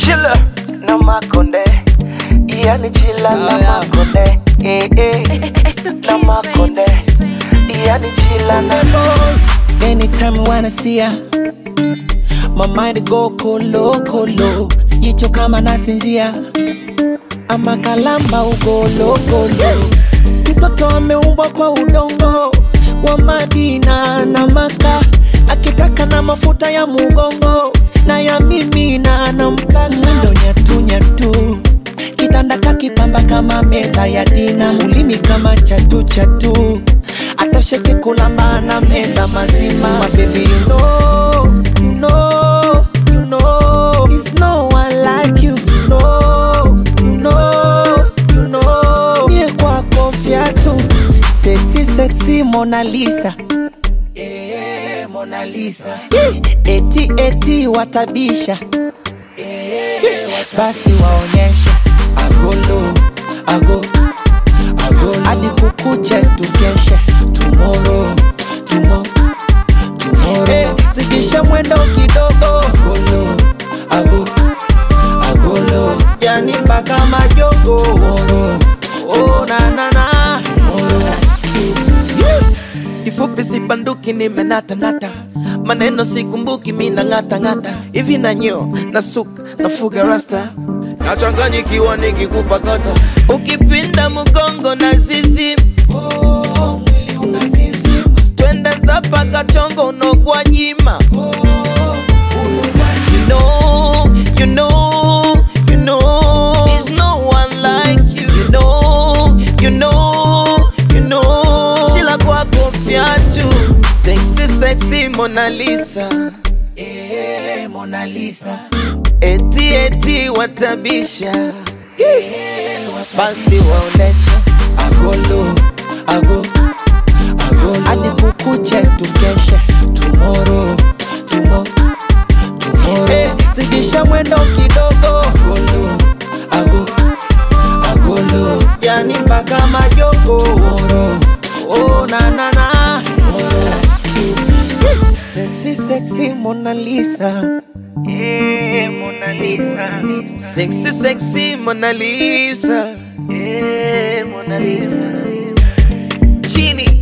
chila na makonde yani chila na Oh, yeah. makonde eh, eh. It's the na kids, makonde baby. yani chila na Anytime I wanna see ya My mind go kolo kolo Jicho kama nasinzia Ama kalamba ugolo golo Mtoto ameumbwa kwa udongo Wa Madina na Maka Akitaka na mafuta ya mugongo Na ya mimi na nampaka Mwendo nyatu nyatu Kitanda kakipamba kama meza ya dina Ulimi kama chatu chatu Atosheke kulamba na meza mazima My baby you know, you know, you know There's no one like you, you know, you know, you know Mie kwako fiatu Sexy, sexy Mona Lisa Eh, Mona Lisa Eti, eti watabisha basi waonyeshe agolo ago agolo hadi kukuche tukeshe tumoro tumo tumoro hey, zidisha mwendo kidogo agolo ago agolo yani mpaka majogo tumoro oh, na, na, na. Tomorrow. Yeah. kifupi sibanduki nimenatanata maneno sikumbuki mina ng'atang'ata hivi na nyo na suka nafuga rasta nachanganyikiwa nikikupa kata ukipinda mgongo na zizi oh, mwili unazizima. twende zapa kachongo unogwa nyima you know, you know, you know, there's no one like you. You know, you know, you know, Sheila kwako fiatu, sexy, sexy Mona Lisa, eh, Mona Lisa, eti eti watabisha, basi waonesha agolo, ago, agolo, hadi kukuche tukeshe tomorrow, tomorrow Hey, zidisha mwendo kidogo agolo, ago, agolo yani mpaka majogo Tomorrow, oh, na, na, na. Sexy, sexy Mona Lisa Eh, Mona Lisa. Sexy, sexy Mona Lisa Eh, Mona Lisa. Chini